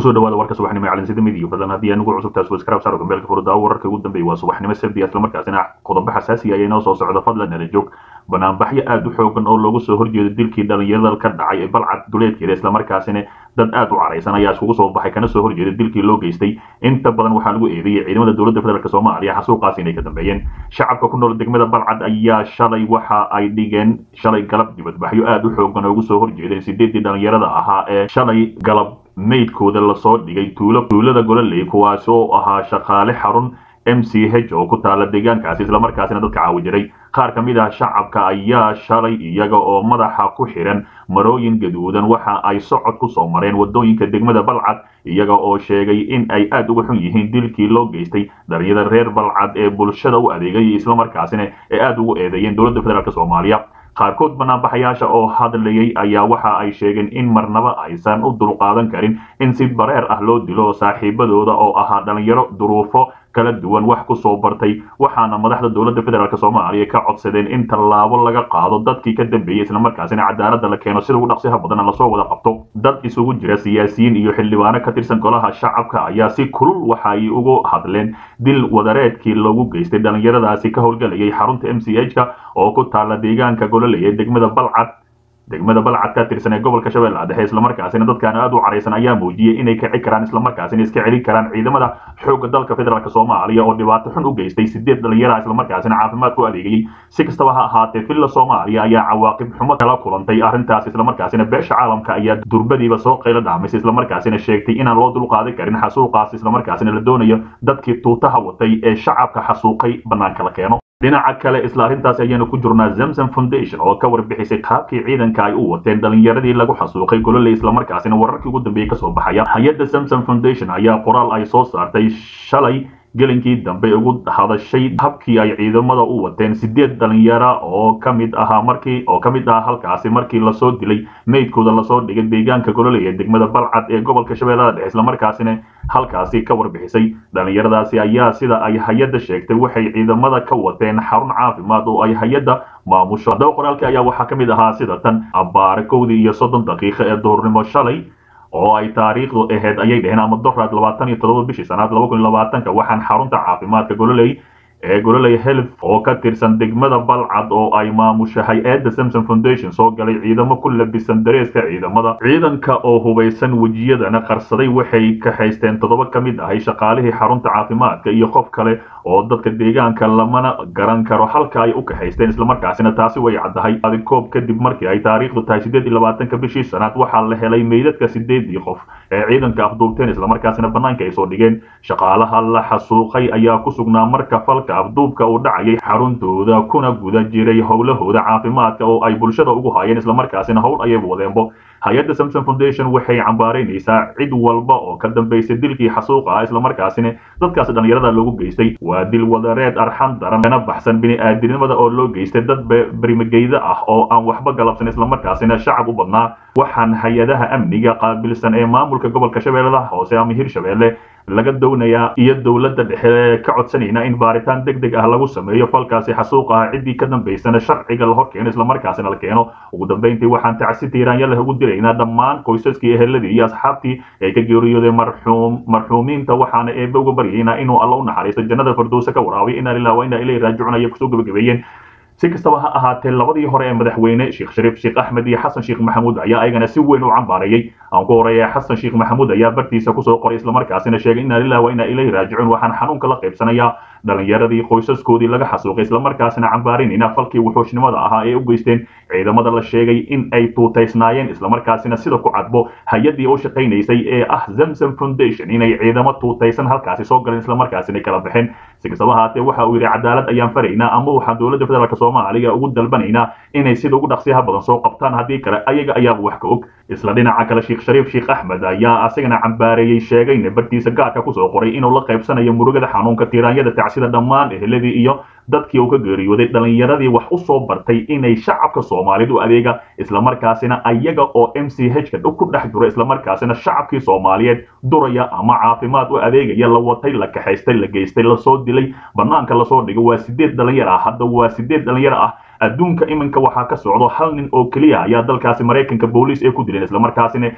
kusoo dhawaada warka subaxnimo ee calansida midiya fadlan haddii anugu cusubtaas waskraab saaro gambeelka furdaa wararka ugu dambeeya waa subaxnimo sabdi islamarkaasina qodobo xasaasi ayaa inoo soo socda fadlan nala joog banaanbaxyo aad u xoogan oo loogu soo horjeedo dilkii dhalinyarada ka dhacay ee balcad duleedkeeda islamarkaasina dad aad u caraysan ayaa iskugu soo baxay kana soo horjeeda dilkii loo geystay inta badan waxaa lagu eedeeyey ciidamada dowladda federaalk soomaaliya xasuuqaas inay ka dambeeyeen shacabka ku nool degmada balcad ayaa shalay waxa ay dhigeen shalay galab dibadbaxyo aad u xoogan oo ugu soo horjeedeen sideedii dhalinyarada ahaa ee shalay galab meydkooda lasoo dhigay tuulo tuulada gololey kuwaasi oo ahaa shaqaale xarun m c h oo ku taala deegaankaasi islamarkaasina dadka caawi jiray qaar ka mid ah shacabka ayaa shalay iyaga oo madaxa ku xiran marooyin gaduudan waxa ay socod ku soo mareen wadooyinka degmada balcad iyaga oo sheegay in ay aad uga xun yihiin dilkii loo geystay dhalinyada reer balcad ee bulshada u adeegay islamarkaasina ee aad ugu eedeeyeen dowladda federaalk soomaaliya qaarkood banaanbaxayaasha oo hadlayay ayaa waxa ay sheegeen in marnaba aysan u dulqaadan karin in si bareer ah loo dilo saaxiibadooda oo ahaa dhalinyaro duruufo kala duwan wax ku soo bartay waxaana madaxda dowladda federaalk soomaaliya ka codsadeen in tallaabo laga qaado dadkii ka dambeeyey islamarkaasina cadaaladda la keeno sida ugu dhaqsiha badanna lasoo wada qabto dad isugu jira siyaasiyiin iyo xildhibaano ka tirsan golaha shacabka ayaa si kulul waxa ay ugu hadleen dil wadareedkii lagu geystay dhalinyaradaasi ka howlgalayay xarunta m c h ka oo ku taala deegaanka gololey ee degmada balcad degmada balcad ka tirsan ee gobolka shabeellaha dhexe islamarkaasina dadkaan aad u caraysan ayaa muujiyey inay kici karaan islamarkaasina iska celin karaan ciidamada xoogga dalka federaalk soomaaliya oo dhibaato xun u geystay sideed dhalinyara islamarkaasina caafimaad ku adeegayey si kastaba ha ahaatee villa soomaaliya ayaa cawaaqib xumo kala kulantay arrintaas islamarkaasina beesha caalamka ayaa durbadiiba soo qaylo dhaamisay islamarkaasina sheegtay inaan loo dulqaadan karin xasuuqaas islamarkaasina la doonayo dadkii tuutaha watay ee shacabka xasuuqay bannaanka la keeno dhinaca kale isla arrintaas ayaanu ku jirnaa zamzam foundation oo ka warbixisay qaabkii ciidanka ay u wateen dhalinyaradii lagu xasuuqay gololey islamarkaasina wararkii ugu dambeeyey kasoo baxaya hay-adda zamzam foundation ayaa qoraal ay soo saartay shalay gelinkii dambe ugu hadashay habkii ay ciidamada u wateen sideed dhalinyara oo ka mid ahaa markii oo ka mid ah halkaasi markii lasoo dilay meydkooda lasoo dhigay deegaanka gololey ee degmada balcad ee gobolka shabeellada dhexe islamarkaasina halkaasi ka warbixisay dhalinyaradaasi ayaa sida ay hay-adda sheegtay waxay ciidamada ka wateen xarun caafimaad oo ay hay-adda maamusho haddaba qoraalkii ayaa waxaa ka mid ahaa sida tan abbaare kowdii iyo soddon daqiiqo ee duurnimo shalay oo ay taariikhdu ahayd ayay dheheen ama doraad labaatan iyo toddoba bishii sanaad laba kun iyo labaatanka waxaan xarunta caafimaadka gololey ee gololey health oo ka tirsan degmada balcad oo ay maamusho hay-adda samson foundation soo galay ciidamo ku labisan dareeska ciidamada ciidanka oo hubaysan wejiyadana qarsaday waxay kaxaysteen toddoba ka mid ahay shaqaalihii xarunta caafimaadka iyo qof kale oo dadka deegaanka lamana garan karo halka ay u kaxaysteen islamarkaasina taasi way caddahay koob kadib markii ay taariikhdu tahay sideed iyo labaatanka bishii sanaad waxaa la helay meydadka sideedii qof ee ciidanka afduubteen islamarkaasina bannaanka ay soo dhigeen shaqaalaha la xasuuqay ayaa ku sugnaa marka falka afduubka uu dhacayay xaruntooda kuna guda jiray howlahooda caafimaadka oo ay bulshada ugu haayeen islamarkaasina howl ayay wadeenbo hay-adda samson foundation waxay cambaaraynaysaa cid walba oo ka dambaysay dilkii xasuuqa ah islamarkaasina dadkaasi dhalinyarada loogu geystay waa dil wadareed arxan daran kana baxsan bini-aadinimada oo loo geystay dad berimageyda ah oo aan waxba galabsan islamarkaasina shacab u badnaa waxaan hay-adaha amniga qaabilsan ee maamulka gobolka shabeellada hoose ama hirshabeelle laga doonayaa iyo dowladda dhexe ka codsanayna in baaritaan deg deg ah lagu sameeyo falkaasi xasuuq ah ciddii ka dambaysana sharciga la hor keeno islamarkaasina la keeno ugu dambayntii waxaan tacsi tiiraanyaleh ugu dilaynaa dhammaan qoysaskii eheladii iyo asxaabtii ay ka geeriyoodeen marxuum marxuumiinta waxaana eebe uga baryaynaa inuu alla u naxariisto jannada firdowsa ka waraabiy inaa lilah wa inaa ilayhi raajicuun ayay kusoo gabagabeeyeen si kastaba ha ahaatee labadii hore ee madaxweyne sheekh shariif sheekh axmed iyo xasan sheekh maxamuud ayaa ayagana si weyn u cambaareeyey aan ku horeeya xasan sheekh maxamuud ayaa bartiisa kusoo qoray islamarkaasina sheegay inaa lilah wa inaa ilayhi raajicuun waxaan xanuunka la qaybsanayaa dhalinyaradii qoysaskoodii laga xasuuqay islamarkaasina cambaaraynayna falkii wuxuushnimada ahaa ee u geysteen ciidamada la sheegay in ay tuutaysnaayeen islamarkaasina sida ku cadbo hay-addii u shaqaynaysay ee ah zamzam foundation inay ciidamo tuutaysan halkaasi soo galeen islamarkaasina kala baxeen si kastaba haatee waxa uu yidhi cadaalad ayaan faraynaa ama waxaan dowladda federaalk soomaaliya ugu dalbanaynaa inay sida ugu dhaqsiyaha badan soo qabtaan haddii kale ayaga ayaaba wax ka og isla dhinaca kale sheekh shariif sheekh axmed ayaa asagana cambaareeyey sheegayna bartiisa gaarka kusoo qoray inuu la qaybsanayo murugada xanuunka tiiraanyada tacsida dhammaan eheladii iyo dadkii uu ka geeriyooday dhalinyaradii wax u soo bartay inay shacabka soomaaliyed u adeega islamarkaasina ayaga oo m c h ka ku dhex jiro islamarkaasina shacabkii soomaaliyeed duraya ama caafimaad u adeegaya la watay la kaxaystay la geystay lasoo dilay banaanka lasoo dhigay waa sideed dhalinyar ah hadda waa sideed dhalinyar ah adduunka iminka waxaa ka socdo hal nin oo keliya ayaa dalkaasi maraykanka booliis ay ku dileen islamarkaasina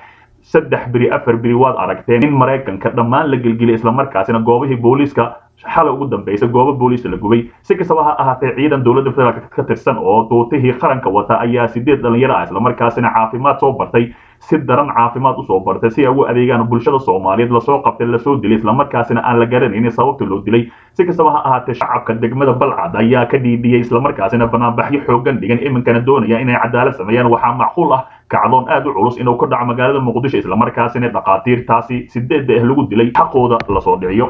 saddex beri afar beri waad aragteen in maraykanka dhammaan la gelgeliyay islamarkaasina goobihii booliiska xalay ugu dambaysa goobo booliis la gubay si kastaba ha ahaatee ciidan dowladda federaalk ka tirsan oo duutihii qaranka wata ayaa sideed dhalinyaro ah islamarkaasina caafimaad soo bartay si daran caafimaad usoo bartay si ay ugu adeegaan bulshada soomaaliyeed lasoo qabtay lasoo dilay islamarkaasina aan la garanaynin sababta loo dilay si kastaba ha ahaatee shacabka degmada balcad ayaa ka dhiidhiyey islamarkaasina banaanbaxyo xoogan dhigan iminkana doonaya inay cadaalad sameeyaan waxaa macquul ah kacdoon aad u culus inuu ka dhaco magaalada muqdisho islamarkaasina dhakhaatiirtaasi sideedda ah lagu dilay xaqooda lasoo dhiciyo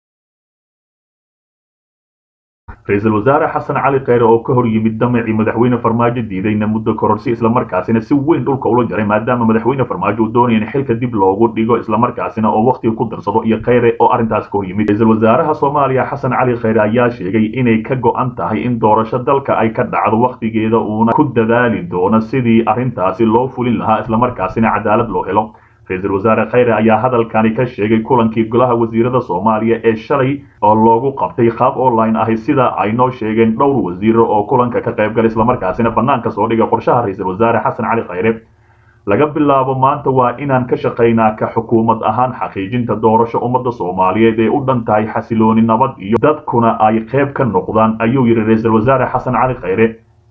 ra-iisul wasaare xasan cali kheyre oo ka hor yimid damacii madaxweyne farmaajo diidayna muddo kororsi islamarkaasina si weyn dhulka ula jaray maadaama madaxweyne farmaajo uu doonaya in xilka dib loogu dhigo islamarkaasina oo wakhtiga ku darsado iyo kheyre oo arrintaas ka hor yimid ra-iisul wasaaraha soomaaliya xasan cali kheyre ayaa sheegay inay ka go-an tahay in doorasho dalka ay ka dhacdo wakhtigeeda uuna ku dadaali doono sidii arrintaasi loo fulin lahaa islamarkaasina cadaalad loo helo ra-iisul wasaare kheyre ayaa hadalkani ka sheegay kulankii golaha wasiirada soomaaliya ee shalay oo loogu qabtay qaab online ahi sida ay noo sheegeen dhowr wasiiro oo kulanka ka qayb galay islamarkaasina banaanka soo dhiga qorshaha ra-iisul wasaare xasan cali kheyre laga bilaabo maanta waa inaan ka shaqaynaa ka xukuumad ahaan xaqiijinta doorasho ummadda soomaaliyeed ee u dhan tahay xasilooni nabad iyo dadkuna ay qayb ka noqdaan ayuu yidhi ra-iisul wasaare xasan cali kheyre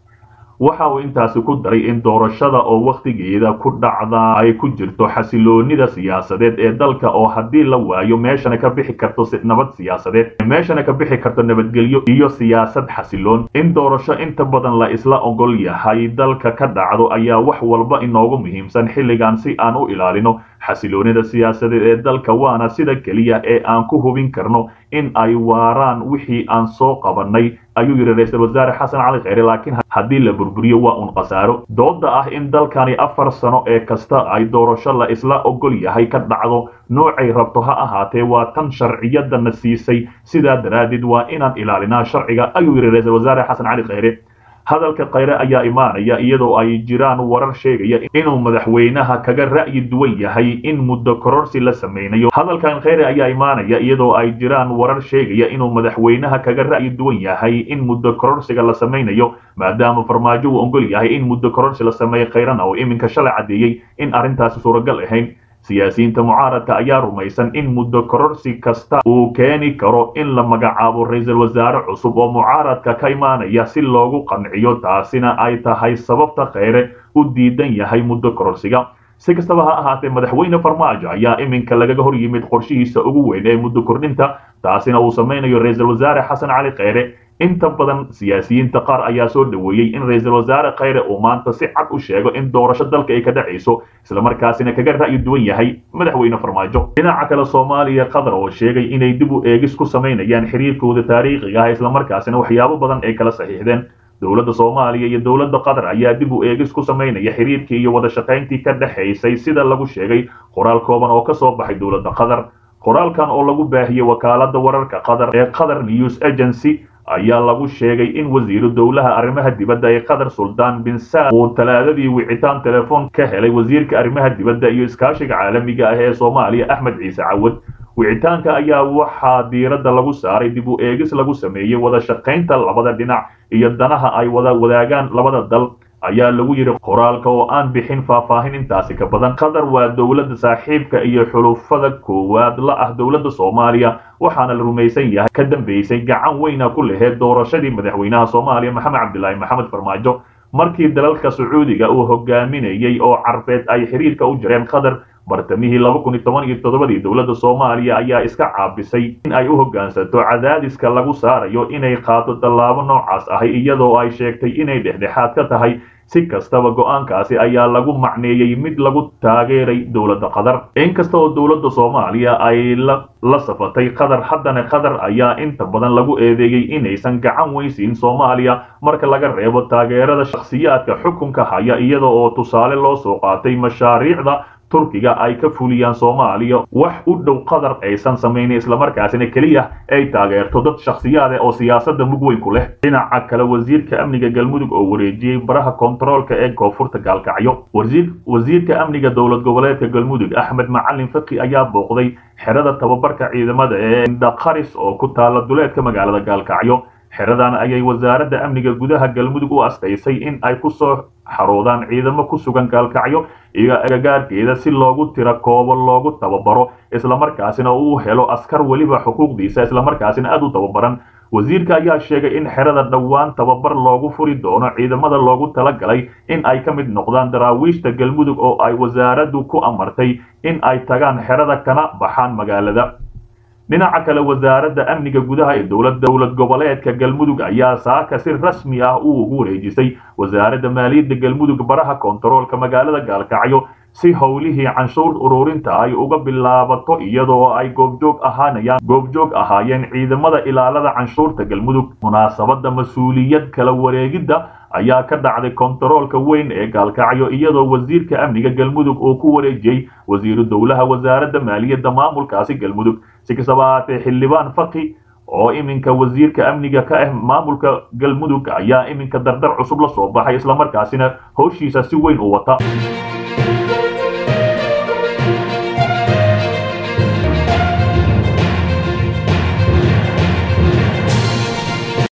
waxa uu intaasi ku daray in doorashada oo wakhtigeeda ku dhacda ay ku jirto xasiloonida siyaasadeed ee dalka oo haddii la waayo meeshana ka bixi karto nabad siyaasadeed meeshana ka bixi karto nabadgelyo iyo siyaasad xasiloon in doorasho inta badan la isla ogol yahay dalka ka dhacdo ayaa wax walba inoogu muhiimsan xilligan si aan u ilaalino xasiloonida siyaasadeed ee dalka waana sida keliya ee aan ku hubin karno in ay waaraan wixii aan soo qabanay ayuu yidhi ra-iisul wasaare xasan cali kheyre laakiin haddii la burburiyo waa un khasaaro dooda ah in dalkani afar sano ee kasta ay doorasho la isla ogol yahay ka dhacdo noocay rabto ha ahaatee waa tan sharciyadana siisay sidaa daraaddeed waa inaan ilaalinaa sharciga ayuu yidhi ra-iisul wasaare xasan cali kheyre hadalka kheyre ayaa imaanaya iyadoo ay jiraan warar sheegaya inuu madaxweynaha kaga ra'yi duwan yahay in muddo kororsi la sameynayo hadalkan kheyre ayaa imaanaya iyadoo ay jiraan warar sheegaya inuu madaxweynaha kaga ra'yi duwan yahay in muddo kororsiga la sameynayo maadaama farmaajo uu ogol yahay in muddo kororsi la sameeyo kheyrana oo iminka shalay caddeeyey in arrintaasi suuragal ahayn siyaasiyiinta mucaaradka ayaa rumaysan in muddo kororsi kasta uu keeni karo in la magacaabo ra-iisul wasaare cusub oo mucaaradka ka imaanaya si loogu qanciyo taasina ay tahay sababta kheyre u diidan yahay muddo kororsiga si kastaba ha ahaatee madaxweyne farmaajo ayaa iminka lagaga hor yimid qorshihiisa ugu weyn ee muddo kordhinta taasina uu sameynayo ra-iisul wasaare xasan cali kheyre inta badan siyaasiyiinta qaar ayaa soo dhoweeyey in ra-iisul wasaare kheyre uu maanta si cad u sheego in doorasho dalka ay ka dhacayso islamarkaasina kaga ra'yi duwan yahay madaxweyne farmaajo dhinaca kale soomaaliya qatar oo sheegay inay dib u eegis ku samaynayaan xiriirkooda taariikhiga ah islamarkaasina waxyaabo badan ay kala saxiixdeen dowladda soomaaliya iyo dowladda qatar ayaa dib u eegis ku samaynaya xiriirkii iyo wada shaqayntii ka dhexaysay sida lagu sheegay qoraal kooban oo ka soo baxay dowladda qatar qoraalkan oo lagu baahiyey wakaaladda wararka qatar ee qatar news agency ayaa lagu sheegay in wasiiru dowlaha arrimaha dibadda ee qatar suldaan bin saad uu talaadadii wicitaan telefoon ka helay wasiirka arrimaha dibadda iyo iskaashiga caalamiga ah ee soomaaliya axmed ciise cawad wicitaanka ayaa waxaa diiradda lagu saaray dib u eegis lagu sameeyey wada shaqaynta labada dhinac iyo danaha ay wada wadaagaan labada dal ayaa lagu yidhi qoraalka oo aan bixin faahfaahin intaasi ka badan qatar waa dowladda saaxiibka iyo xulufada koowaad la ah dowladda soomaaliya waxaana la rumaysan yahay ka dambeysay gacan weyna ku laheyd doorashadii madaxweynaha soomaaliya maxamed cabdilaahi maxamed farmaajo markii dalalka sacuudiga uu hogaaminayey oo carbeed ay xiriirka u jireen qatar bartamihii laba kun iyo toban iyo toddobadii dowladda soomaaliya ayaa iska caabisay in ay u hoggaansato cadaadiska lagu saarayo inay qaato tallaabo noocaas ahi iyadoo ay sheegtay inay dhexdhexaad ka tahay si kastaba go-aankaasi ayaa lagu macneeyey mid lagu taageeray dowladda qatar inkasta oo dowladda soomaaliya ay la safatay qatar haddana qatar ayaa inta badan lagu eedeeyey inaysan gacan weysiin soomaaliya marka laga reebo taageerada shakhsiyaadka xukunka haya iyada oo tusaale loo soo qaatay mashaariicda turkiga ay ka fuliyaan soomaaliya wax u dhow qatar aysan samaynin islamarkaasina keliya ay taageerto dad shakhsiyaada oo siyaasadda mug weyn ku leh dhinaca kale wasiirka amniga galmudug oo wareejiyey baraha kontaroolka ee koonfurta gaalkacyo wasiirka amniga dowlad goboleedka galmudug axmed macalin faki ayaa booqday xerada tababarka ciidamada ee indhaqaris oo ku taala duleedka magaalada gaalkacyo xeradan ayay wasaaradda amniga gudaha galmudug u astaysay in ay ku soo xaroodaan ciidamo ku sugan gaalkacyo iyo agagaarkeeda si loogu tira koobo loogu tababaro islamarkaasina uu helo askar weliba xuquuqdiisa islamarkaasina aad u tababaran wasiirka ayaa sheegay in xerada dhowaan tababar loogu furi doono ciidamada loogu talagalay in ay ka mid noqdaan daraawiishta galmudug oo ay wasaaraddu ku amartay in ay tagaan xerada kana baxaan magaalada dhinaca kale wasaaradda amniga gudaha ee dowlad dowlad goboleedka galmudug ayaa saaka si rasmi ah u ugu wareejisay wasaaradda maaliyadda galmudug baraha kontaroolka magaalada gaalkacyo si howlihii canshuur ururinta ay uga bilaabato iyadoo ay goobjoog ahaanayaan goobjoog ahaayeen ciidamada ilaalada canshuurta galmudug munaasabadda mas-uuliyad kala wareegidda ayaa ka dhacday kontaroolka weyn ee gaalkacyo iyadoo wasiirka amniga galmudug uu ku wareejiyey wasiiru dowlaha wasaaradda maaliyadda maamulkaasi galmudug si kastaba ahaatee xildhibaan faki oo iminka wasiirka amniga ka ah maamulka galmudug ayaa iminka dardar cusub la soo baxay islamarkaasina howshiisa si weyn u wata